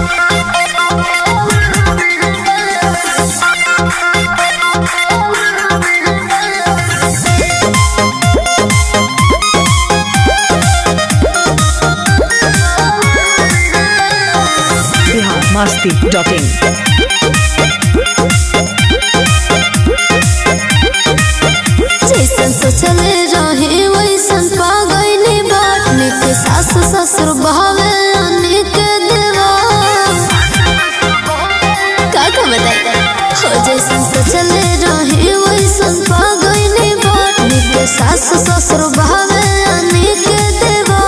masti.in. जैसन सोचले रहे वैसन पा गईली बाट निक सास ससुर बहावे अनेक देवा का का बताई हो जैसन सोचले रहे वैसन पा गईली बाट निक सास ससुर बहावे अनेक देवा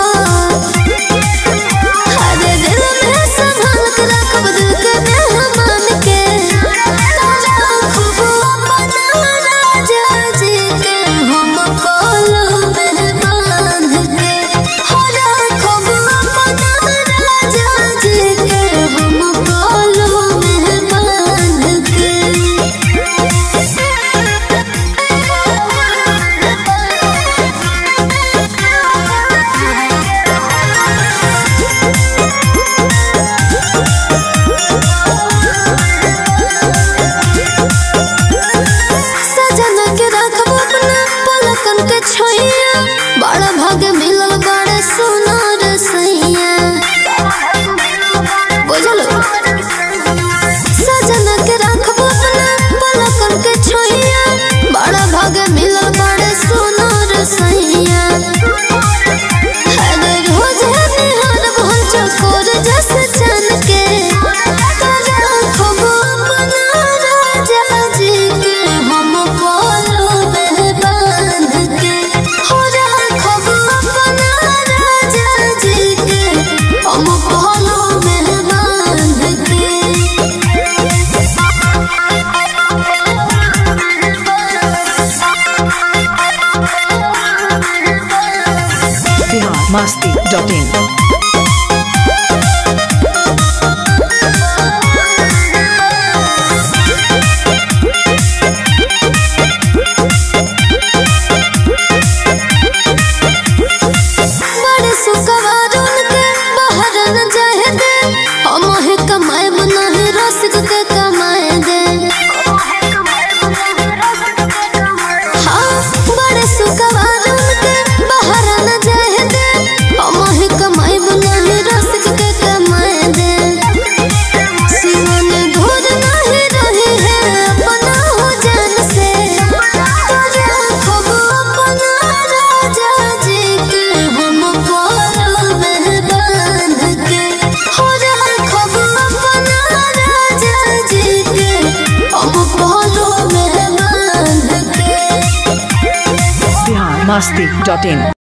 अरे दिल में संभाल के रखब दिल के मेहमान के खूब अपना राजा जी के हम कोलो में बांध के हो राखब अपना राजा जी के हम कोलो में बांध सजन के रखब अपना पलकन के छोइया बड़ा भाग मिलल बड़े सुनार सैया बुझल सजन के रखब अपना पलकन के छोइया बड़ा भाग मिलल बड़े सुनार सैया अरे रोज निहार भल चकोर जस चन के राखब अपना राजा जी के हम कोलो में बांध के हो राखब अपना राजा जी के हम कोलो में बांध के Bihar masti.in. बड़े सुखवार उनके बाहर न जाए दे हम ही कमाए नहीं रसिक के कमाए दे हाँ बड़े सुखवार उनके बाहर न जाए दे हम ही कमाए नहीं रसिक के कमाए दे सिवन घोर नहीं रही है अपना हो जान से राखब अपना राजा जी के हम कोलो में बांध के हो राखब अपना राजा जी के हम कोलो में बांध के Bihar masti.in.